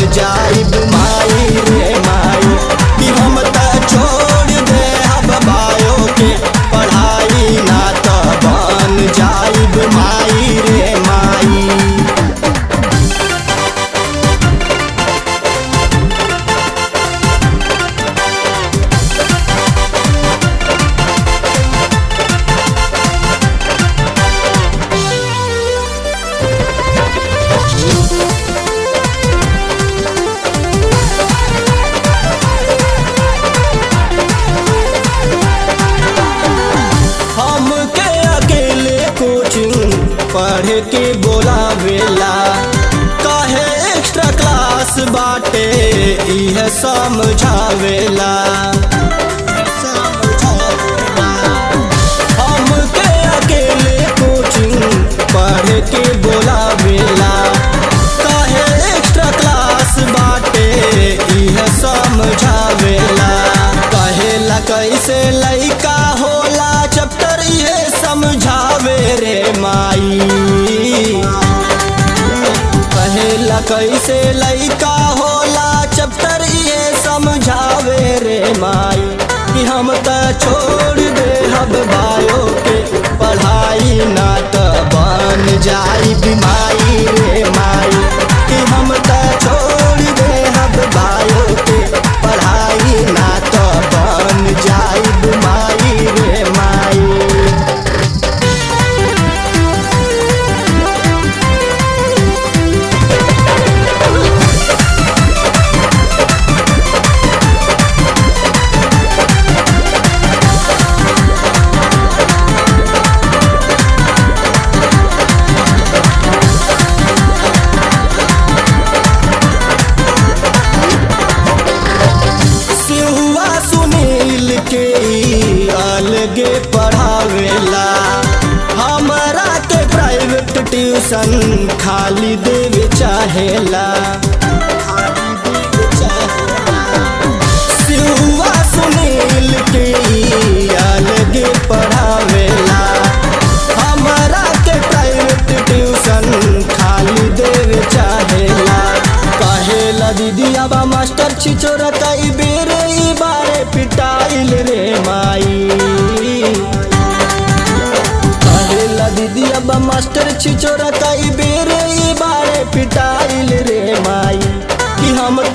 जाइब माई रे माई कि हम त छोड़ दे अब बायो के पढ़ाई ना त बन जाइब माई रे माई हमके अकेले कोचिंग पढ़ के बोलावेला काहे एक्स्ट्रा क्लास बाटे इह समझावेला हमके अकेले कोचिंग पढ़ के बोलावेला काहे एक्स्ट्रा क्लास बाटे इह समझावेला कहेला कैसे लइका होला चैप्टर इहे समझावे रे माई कहेला कैसे लइका होला चैप्टर इहे समझावे रे माई कि हम त छोड़ दे हब बायो के पढ़ाई ना त बन जाई बीमारी रे माई कि हम त छोड़ दे हब बायो के पढ़ाई ना त बन जाई बीमारी रे माई सिहुआ सुनील के ई अलगे पढ़ावेला हमरा के प्राइवेट ट्यूशन खाली देवे चाहेला सिहुआ सुनील के ई अलगे पढ़ावेला हमरा के प्राइवेट ट्यूशन खाली देवे चाहेला कहेला दीदी अब मास्टर छिचोरा कई बेर ई बारे पिटाइल रे माई कहेला दीदी अब मास्टर छिचोरा कई बेर ई बारे पिटाइल रे माई कि हम